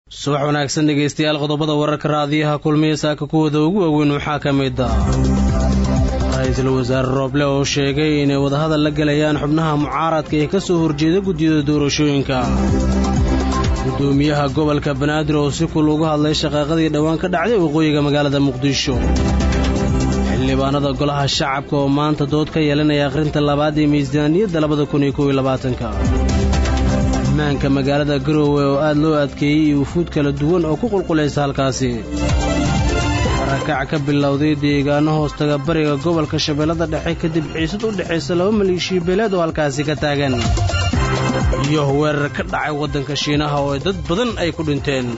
subax wanaagsan dhegaystayaal qodobada wararka raadiyaha kulmiya saaka kuwooda ugu waaweyn waxaa ka mid ah ra-iisul wasaare rooble oo sheegay inay wadahadal la gelayaan xubnaha mucaaradka ee ka soo horjeeda guddiyada doorashooyinka gudoomiyaha gobolka banaadir oo si kul uga hadlay shaqaaqadii dhowaan ka dhacday waqooyiga magaalada muqdisho xildhibaanada golaha shacabka oo maanta dood ka yeelanaya akhrinta labaad ee miisaaniyadda labada kun iyo kow iyo labaatanka ammaanka magaalada garoowe oo aad loo adkeeyey iyo wufuud kala duwan oo ku qulqulaysa halkaasi barakac ka bilowday deegaano hoostaga bariga gobolka shabeellada dhexe kadib xiisad u dhexaysa laba maleeshiya beeleed oo halkaasi ka taagan iyo weerar ka dhacay waddanka shiinaha oo dad badan ay ku dhinteen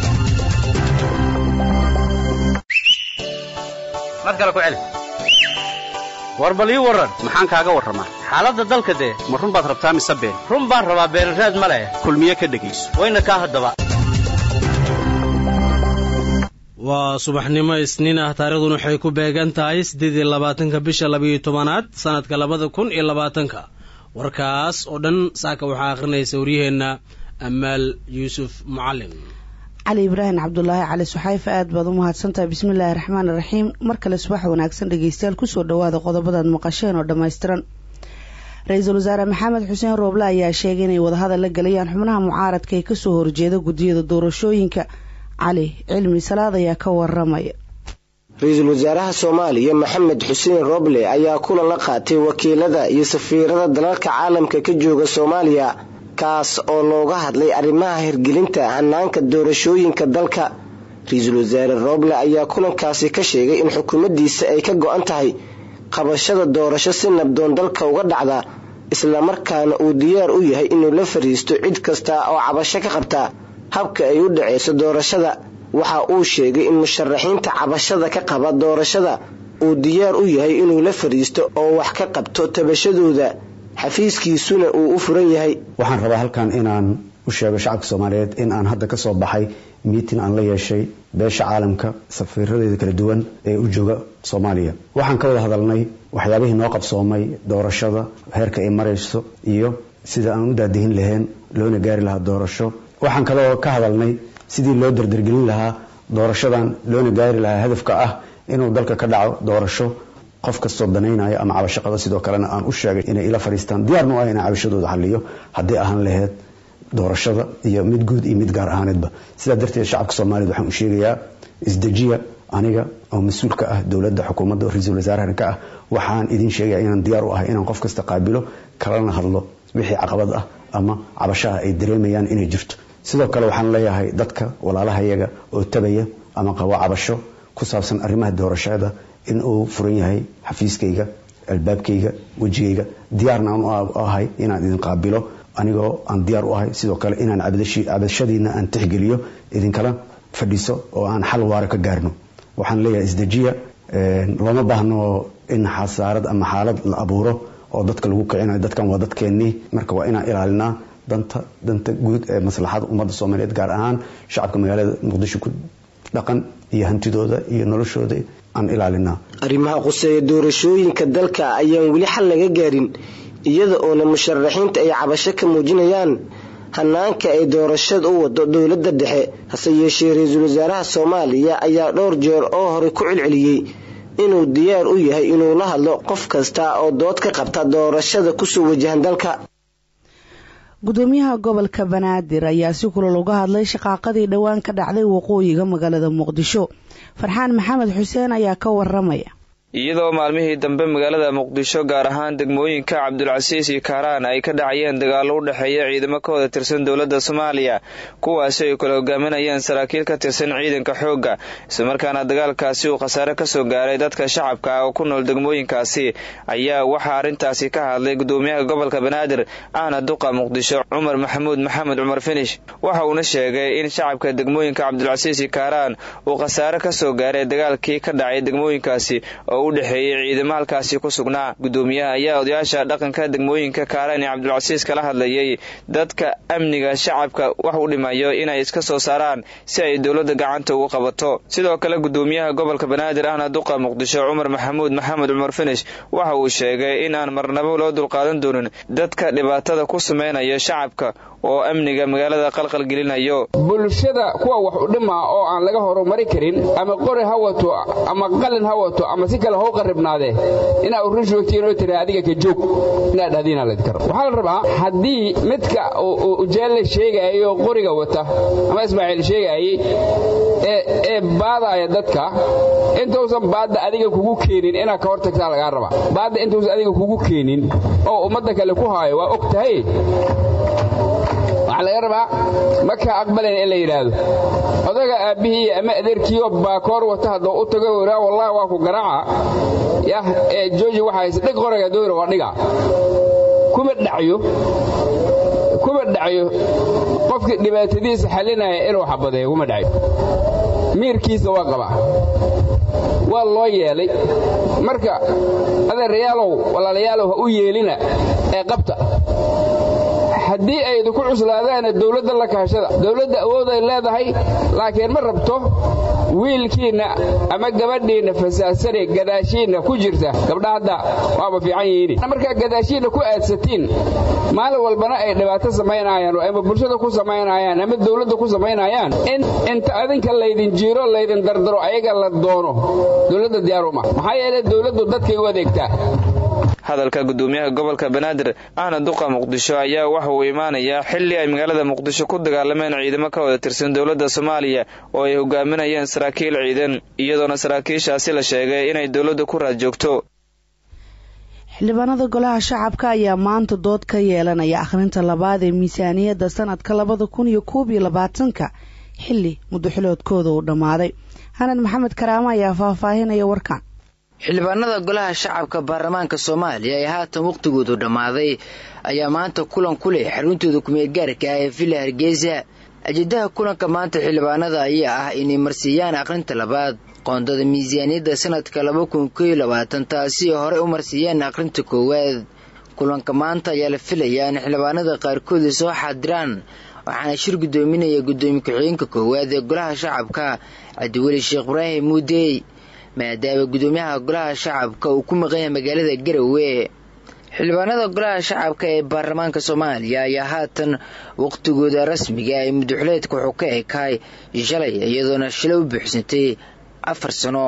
war bal ii warran maxaan kaaga warramaa xaaladda dalka dee ma run baad rabtaa mise been run baan rabaa beenraad ma leh kulmiye ka dhegayso wayna kaa haddaba waa subaxnimo isniin ah taariikhdun waxay ku beegan tahay siddeed iyo labaatanka bisha labayo tobanaad sannadka labada kun iyo labaatanka warkaas oo dhan saaka waxaa akhrinaysa waryaheenna amaal yuusuf mucallim cali ibraahim cabdulaahi cali suxayfe aad baad u mahadsantahay bismillaahi raxmaani raxiim mar kale subax wanaagsan dhegeystayaal kusoo dhawaada qodobadaad maqasheen oo dhammaystiran ra-iisul wasaare maxamed xuseen rooble ayaa sheegay inay wadahadal la gelayaan xubnaha mucaaradka ee kasoo horjeeda guddiyada doorashooyinka cali cilmi salaad ayaa ka waramaya ra-iisul wasaaraha soomaaliya maxamed xuseen rooble ayaa kulan la qaatay wakiilada iyo safiirada dalalka caalamka ka jooga soomaaliya kaas oo looga hadlay arrimaha hirgelinta hanaanka doorashooyinka dalka ra-iisul wasaare rooble ayaa kulankaasi ka sheegay in xukuumaddiisa ay ka go-an tahay qabashada doorasho si nabdoon dalka uga dhacda islamarkaana uu diyaar u yahay inuu la fariisto cid kasta oo cabasho ka qabta habka ay u dhaceyso doorashada waxa uu sheegay in musharaxiinta cabashada ka qaba doorashada uu diyaar u yahay inuu la fariisto oo wax ka qabto tabashadooda xafiiskiisuna uu u furan yahay waxaan rabaa halkan inaan u sheego shacabka soomaaliyeed in aan hadda kasoo baxay miitin aan la yeeshay beesha caalamka safiiradeeda kala duwan ee u jooga soomaaliya waxaan ka wada hadalnay waxyaabihii noo qabsoomay doorashada heerka ay marayso iyo sida aan u daadihin lahayn loona gaari lahaa doorasho waxaan kaloo ka hadalnay sidii loo dardargelin lahaa doorashadan loona gaari lahaa hadafka ah inuu dalka ka dhaco doorasho qof kastoo danaynaya ama cabashaqada sidoo kalena aan u sheegay inay ila fadhiistaan diyaarnu ah inaan cabashadooda xaliyo haddii ahaan laheyd doorashada iyo mid guud iyo mid gaar ahaaneedba sidaa darteed shacabka soomaaliyed waxaan u sheegayaa isdejiya aniga oo mas-uul ka ah dowladda xukuumadda oo ra-iisul wasaarahan ka ah waxaan idin sheegaya inaan diyaar u ahay inaan qof kasta qaabilo kalana hadlo wixii caqabad ah ama cabashaha ay dareemayaan inay jirto sidoo kale waxaan leeyahay dadka walaalahayaga oo tabaya ama qabo cabasho ku saabsan arrimaha doorashada in uu furan yahay xafiiskayga albaabkayga wejigayga diyaarna aan u ahay inaan idin qaabilo anigoo aan diyaar u ahay sidoo kale inaan cabashadiina aan tixgeliyo idinkala fadhiiso oo aan xal waara ka gaarno waxaan leeyahay isdejiya looma baahno in xasaarad ama xaalad la abuuro oo dadka lagu kicinayo dadkan waa dadkeennii marka waa inaan ilaalinaa danta danta guud ee maslaxada ummadda soomaaliyeed gaar ahaan shacabka magaalada muqdisho ku dhaqan iyo hantidooda iyo noloshooda aan ilaalinaa arrimaha quseeya doorashooyinka dalka ayaan weli xal laga gaarin iyada oona musharaxiinta ay cabasho ka muujinayaan hanaanka ay doorashada u wado dowladda dhexe hase yeeshee ra-iisul wasaaraha soomaaliya ayaa dhowr jeer oo hore ku celceliyey inuu diyaar u yahay inuu la hadlo qof kasta oo dood ka qabta doorashada kusoo wajahan dalka gudoomiyaha gobolka banaadir ayaa si kulal uga hadlay shaqaaqadii dhowaan ka dhacday waqooyiga magaalada muqdisho farxaan maxamed xuseen ayaa ka waramaya iyadoo maalmihii dambe magaalada muqdisho gaar ahaan degmooyinka cabdulcasiis iyo kaaraan ay ka dhacayeen dagaallo u dhexeeya ciidamo ka wada tirsan dowladda soomaaliya kuwaasi ay kala hogaaminayeen saraakiil ka tirsan ciidanka xoogga islamarkaana dagaalkaasi uu khasaare kasoo gaaray dadka shacabka ah oo ku nool degmooyinkaasi ayaa waxaa arrintaasi ka hadlay gudoomiyaha gobolka banaadir ahna duqa muqdisho cumar maxamuud maxamed cumar finish waxa uuna sheegay in shacabka degmooyinka cabdulcasiis iyo kaaraan uu khasaare kasoo gaaray dagaalkii ka dhacay degmooyinkaasi oo oo u dhexeeyey ciidamo halkaasi ku sugnaa gudoomiyaha ayaa odayaasha dhaqanka degmooyinka kaaraan ee cabdulcasiis kala hadlayay dadka amniga shacabka wax u dhimayo inay iska soo saaraan si ay dowladda gacanta ugu qabato sidoo kale gudoomiyaha gobolka banaadir ahna duqa muqdisho cumar maxamuud maxamed cumar finish waxa uu sheegay in aan marnabo loo dulqaadan doonin dadka dhibaatada ku sameynaya shacabka oo amniga magaalada qalqalgelinayo bulshada kuwa wax u dhimaa oo aan laga horumari karin ama qori ha wato ama qalin ha wato ama si kale hau qarribnaadee inaa u rushwagtiin oo tira adiga ka joog inaad dhahdiina laydin karo waxaa la rabaa haddii midka ujeelle sheegaayo qoriga wata ama ismaaciil sheegaayey ee baadaaya dadka intuusan baadda adiga kugu keenin inaad ka hor tagtaa lagaa rabaa baadda intuusan adiga kugu keenin oo ummadda kale ku haayo waa og tahay waxaa laga rabaa ma kaa aqbalayn in la yidhaahdo odaga aabbihii ama adeerkiioo baakoor wata haddoo u tago waraa wallahi waa ku garaaca yah ee jooji waxa hayse dhig qoraga doora waa dhiga kuma dhacyo kuma dhacyo qofkii dhibaatadiisa xallinaya inuu xabadeeyo kuma dhacyo miirkiisa waa qabaa waa loo yeelay marka adeerayaalow walaalayaalow ha u yeelina ee qabta haddii ay idinku cuslaadaana dawladda la kaashada dawladda awooday leedahay laakiin ma rabto wiilkiinna ama gabadhiinna fasaasane gadaashiinna ku jirta gabdha hadda waaba fiican yihiin markaa gadaashiinna ku aadsatiin maalin walbana ay dhibaato samaynayaan ama bulshada ku samaynayaan ama dawladda ku samaynayaan in inta adinka laydin jiiro laydin dardaro ayaga la doono dawladda diyaaruma maxaa yeele dawladdu dadkay u adeegtaa hadalka gudoomiyaha gobolka banaadir ahna duqa muqdisho ayaa waxa uu imaanayaa xilli ay magaalada muqdisho ku dagaalameen ciidamo ka wada tirsan dowladda soomaaliya oo ay hogaaminayeen saraakiil ciidan iyadoona saraakiishaasi la sheegay inay dowladda ku raad joogto xildhibaanada golaha shacabka ayaa maanta dood ka yeelanaya akhrinta labaad ee miisaaniyadda sanadka labada kun iyo koob iyo labaatanka xilli muddoxiloodkooda uu dhammaaday hanad maxamed karaamo ayaa faahfaahinaya warkan xildhibaanada golaha shacabka baarlamaanka soomaaliya ee haatan wakhtigoodu dhammaaday ayaa maanta kulan ku leh xaruntooda kumeedgaarka ah ee villa hargeysa ajeedaha kulanka maanta xildhibaanada ayaa ah inay marsiiyaan akhrinta labaad qoondada miisaaniyadda sanadka laba kun koiyo labaatan taasi oo horey u marsiiyeen akhrinta koowaad kulanka maanta ayaa la filayaa in xildhibaanada qaarkooda soo xaadiraan waxaana shir guddoominaya guddoomiye ku-xigeenka koowaad ee golaha shacabka cabdiweli sheekh ibraahim muudey maadaama guddoomiyaha golaha shacabka uu ku maqan yahay magaalada garowe xildhibaanada golaha shacabka ee baarlamaanka soomaaliya ayaa haatan waqtigooda rasmiga ee muddoxileedka wuxuu ka ekaay shalay iyadoona shalay u buuxsantay afar sano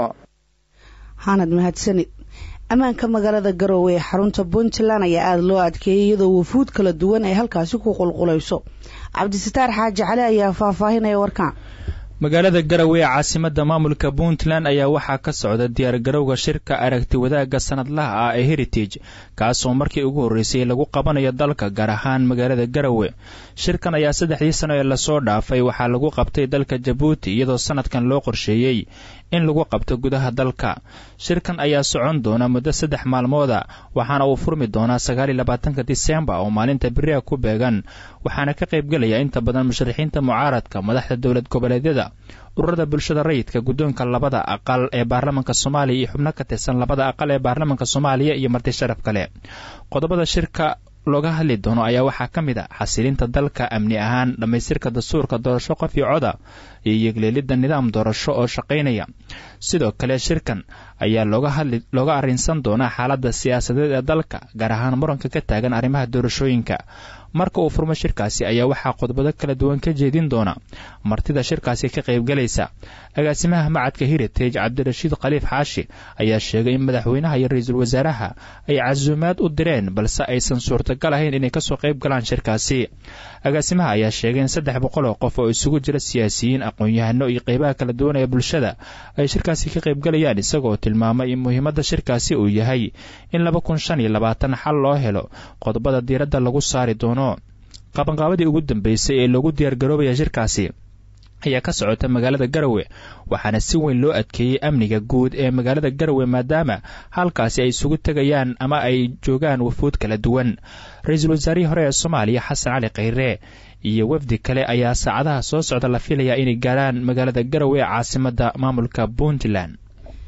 hanad mahadsanid ammaanka magaalada garowe ee xarunta puntland ayaa aada loo adkeeyay iyadoo wafuud kala duwan ay halkaasi ku qulqulayso cabdisataar xaaji cali ayaa faahfaahinaya warkaan magaalada garowe ee caasimada maamulka puntland ayaa waxaa ka socda diyaargarowga shirka aragti wadaagga sanadlaha ah ee heritage kaasoo markii ugu horreysay lagu qabanayo dalka gaar ahaan magaalada garowe shirkan ayaa saddexdii sano ee lasoo dhaafay waxaa lagu qabtay dalka jabuuti iyadoo sanadkan loo qorsheeyey in lagu qabto gudaha dalka shirkan ayaa socon doona muddo saddex maalmooda waxaana uu furmi doonaa sagaaliyo labaatanka disembar oo maalinta beriha ku beegan waxaana ka qaybgelaya inta badan musharaxiinta mucaaradka madaxda dowlad goboleedyada ururada bulshada rayidka guddoonka labada aqal ee baarlamanka soomaaliya iyo xubno ka tirsan labada aqal ee baarlamanka soomaaliya iyo marti sharaf kale qodobada shirka looga hadli doono ayaa waxaa ka mid a xasilinta dalka amni ahaan dhammaystirka dastuurka doorasho qof iyo coda iyo yegleelidda nidaam doorasho oo shaqaynaya sidoo kale shirkan ayaa looga arrinsan doonaa xaaladda siyaasadeed ee dalka gaar ahaan muranka ka taagan arrimaha doorashooyinka marka uu furmo shirkaasi ayaa waxaa qodobado kala duwan ka jeedin doona martida shirkaasi ka qaybgalaysa agaasimaha macadka heritage cabdirashiid khaliif xaashi ayaa sheegay in madaxweynaha iyo ra-iisul wasaaraha ay casuumaad u direen balse aysan suurtagal ahayn inay kasoo qayb galaan shirkaasi agaasimaha ayaa sheegay in saddex boqol oo qof oo isugu jira siyaasiyiin aqoon-yahano iyo qeybaha kala duwan ee bulshada ay shirkaasi ka qaybgalayaan isagoo tilmaamay in muhiimadda shirkaasi uu yahay in laba kun shan iyo labaatan xal loo helo qodobada diiradda lagu saari doono qabanqaabadii ugu dambeysay ee loogu diyaargaroobaya shirkaasi ayaa ka socota magaalada garowe waxaana si weyn loo adkeeyey amniga guud ee magaalada garowe maadaama halkaasi ay isugu tegayaan ama ay joogaan wafuud kala duwan ra-iisul wasaarihii hore ee soomaaliya xasan cali khayre iyo wafdi kale ayaa saacadaha soo socda la filayaa inay gaarhaan magaalada garowe ee caasimada maamulka puntland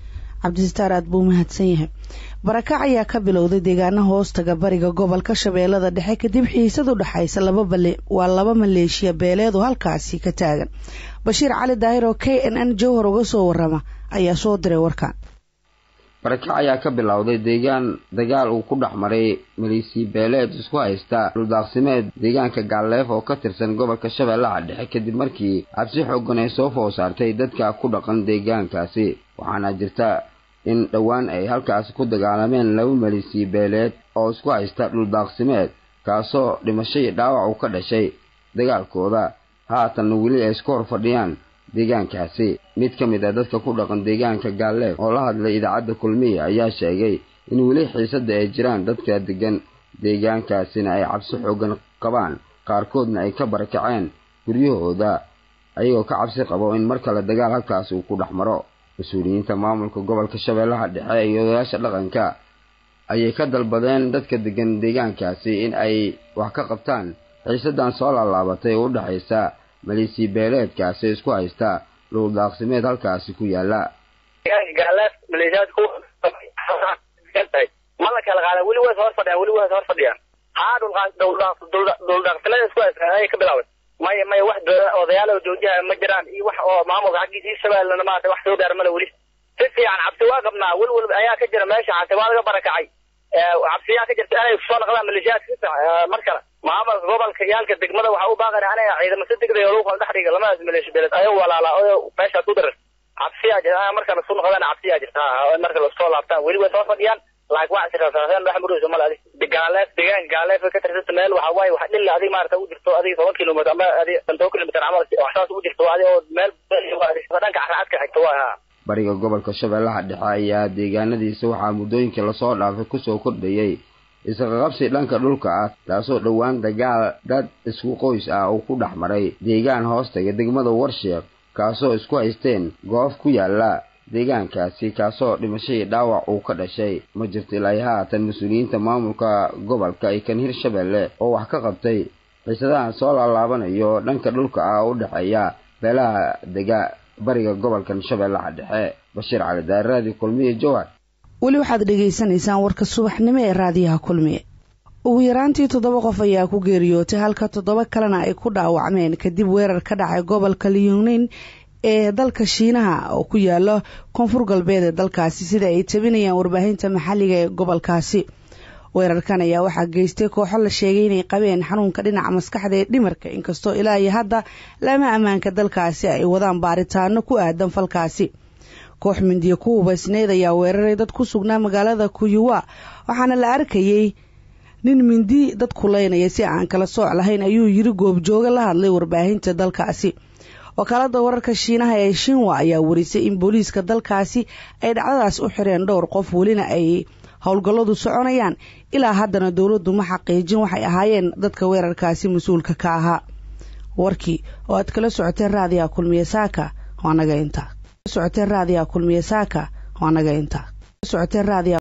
cabdisitaar aad buu mahadsan yahay barakac ayaa ka bilowday deegaana hoostaga bariga gobolka shabeellada dhexe kadib xiisad u dhexaysa waa laba maleeshiya beeleed oo halkaasi ka taagan bashiir cali daahir oo k n n jowhar uga soo warama ayaa soo diray warkan barakac ayaa ka bilowday deegaan dagaal uu ku dhex maray maleesiya beeleed isku haysta dhuldaaqsimeed deegaanka gaalleef oo ka tirsan gobolka shabeellaha dhexe kadib markii cabsi xoogan ay soo food saartay dadka ku dhaqan deegaankaasi waxaana jirta in dhowaan ay halkaasi ku dagaalameen laba maleesiya beeleed oo isku haysta dhuldaaqsimeed kaasoo dhimasho iyo dhaawac uu ka dhashay dagaalkooda haatanna weli ay isku hor fadhiyaan deegaankaasi mid ka mid ah dadka ku dhaqan deegaanka gaalleef oo la hadlay idaacadda kulmiya ayaa sheegay in weli xiisadda ay jiraan dadka degan deegaankaasina ay cabsi xoogan qabaan qaarkoodna ay ka barakaceen guryahooda ayagoo ka cabsi qabo in mar kale dagaal halkaasi uu ku dhex maro mas-uuliyiinta maamulka gobolka shabeellaha dhexe iyo odayaasha dhaqanka ayay ka dalbadeen dadka degan deegaankaasi in ay wax ka qabtaan xiisaddan soo laalaabatay oo u dhexaysa maleesiya beeleedkaasi isku haysta dhuldaaqsimeed halkaasi ku yaala ma la kala qaada weli way hor fadhiyaan weli way hor fadhiyaan haa dhuldhaaqsimeed isku haysta ayay ka bilaabay maya maya wax odayaal oo joojiha ma jiraan iyo wax oo maamulka xaggiisa hirshabeellena maarata wax soo gaara male weli si fiican cabsi waa qabnaa wel wel ayaa ka jira meesha cabsi waa laga barakacay cabsiyaa ka jirta inay soo noqdaan maleeshiyaadka si fiican mar kale maamulka gobolka iyo halka degmada waxa u baaqaya anay ciidamo si degdeg oo lagu kala dhex dhiga lamadaas maleeshi beeled ayagoo walaala oo meeshaas u darar cabsiyaa jirta markana soo noqdaan cabsiyaa jirta marka lasoo laabtaan weli way soo fadhiyaan laakiin wax sirraasaasan dhex marayso male adig gaaleef deegaan gaaleef ka tirsanta meel waxa waaye wax dhilla adig maarata u jirto adiga toban kilomitr ama adig toban kilomitr camal wax saas u jirto adig oo meel dhanka caracadka xigta waa bariga gobolka shabeellaha dhexe ayaa deegaanadiisa waxaa muddooyinkii lasoo dhaafay kusoo kordhayay isqaqabsi dhanka dhulka ah taasoo dhowaan dagaal dad isku qoys ah uu ku dhex maray deegaan hoostaga degmada warsheekh kaasoo isku haysteen goof ku yaala deegaankaasi kaasoo dhimashadii dhaawac uu ka dhashay ma jirto ilaa haatan mas-uuliyiinta maamulka gobolka iyo kan hirshabeelle oo wax ka qabtay xiisadahan soo laalaabanayo dhanka dhulka ah oo u dhexeeya beelaha dega bariga gobolkan shabeellaha dhexe bashiir cali daaraadi kulmiye jowhar weli waxaad dhegaysanaysaan warka subaxnimo ee raadiyaha kulmiye ugu yaraantii toddoba qof ayaa ku geeriyootay halka toddoba kalena ay ku dhaawacmeen kadib weerar ka dhacay gobolka liyunin ee dalka shiinaha oo ku yaala koonfur galbeed ee dalkaasi sida ay tabinayaan warbaahinta maxalliga ee gobolkaasi weerarkan ayaa waxaa geystay kooxo la sheegay inay qabeen xanuunka dhinaca maskaxda ee dhimarka inkastoo ilaa iyo hadda lama ammaanka dalkaasi ay wadaan baaritaano ku aadan falkaasi koox mindiya ku hubaysneyd ayaa weeraray dad ku sugnaa magaalada kuyuwa waxaana la arkayey nin mindi dad kulaynaya si aan kala sooc lahayn ayuu yiri goobjooga la hadlay warbaahinta dalkaasi wakaalada wararka shiinaha ee shinwa ayaa warisay in booliiska dalkaasi ay dhacdadaas u xireen dhowr qof welina ay howlgalladu soconayaan ilaa haddana dowladdu ma xaqiijin waxay ahaayeen dadka weerarkaasi mas-uulka ka ahaa warkii oo aad kala socoteen raadiyaha kulmiye saaka waa naga inta socoteen raadiyaha kulmiye saaka waa naga inta socoteen raadiyaha